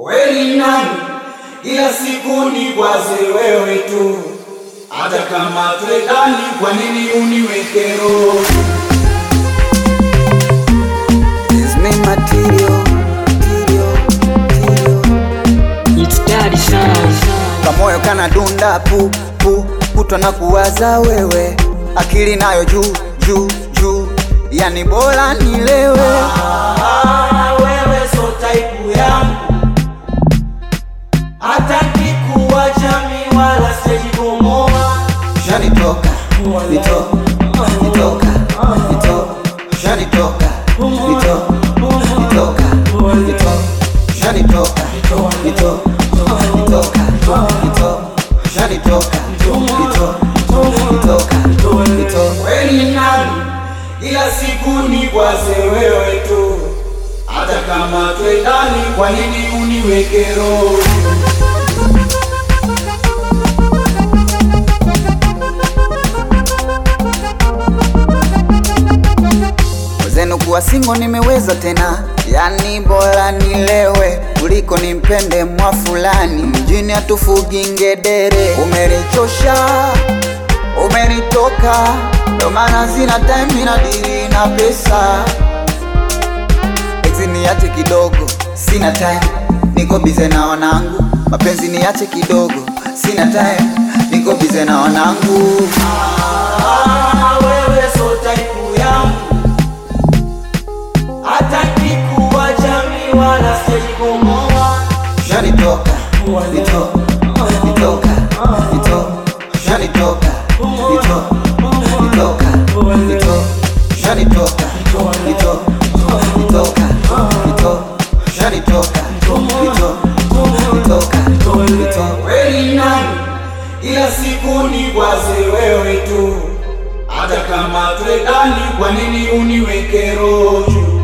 Kweli nani, ila siku ni kwaze wewe tu, hata kama twendani, kwa nini uniweke roho? It's me material, material, material. It's daddy sound. Kamoyo kana dunda pu pu kutwa na kuwaza wewe, akili nayo juu juu juu, yani bora nilewe. Ah, wewe so type yangu, hata kikuwacha mi wala sijibomoa. Shanitoka nito nitoka nito shanitoka nito nitoka nito shanitoka nito nitoka nito shanitoka nito nitoka nito Kweli nani, ila siku ni kwaze wewe tu, hata kama twendani, kwa nini uniweke roho? Wezenu kuwa singo nimeweza tena, yani bora nilewe kuliko nimpende mwa fulani. Mjini hatufugi ngedere, umenichosha umenitoka, ndo maana sina time na diri na pesa. Ex niache kidogo, sina time, niko bize na wanangu. Mapenzi niache kidogo, sina time, niko bize na wanangu. Ah, wewe so type yangu, hata kikuwacha mi wala sijibomoa. Shanitoka, nito, nitoka, nito, shanitoka, nito, nitoka, nito, shanitoka, nito, nitoka, nito, shanitoka, nito, nitoka, nito. Kweli nani, ila siku ni kwaze wewe tu, hata kama twendani, kwa nini uniweke roho juu?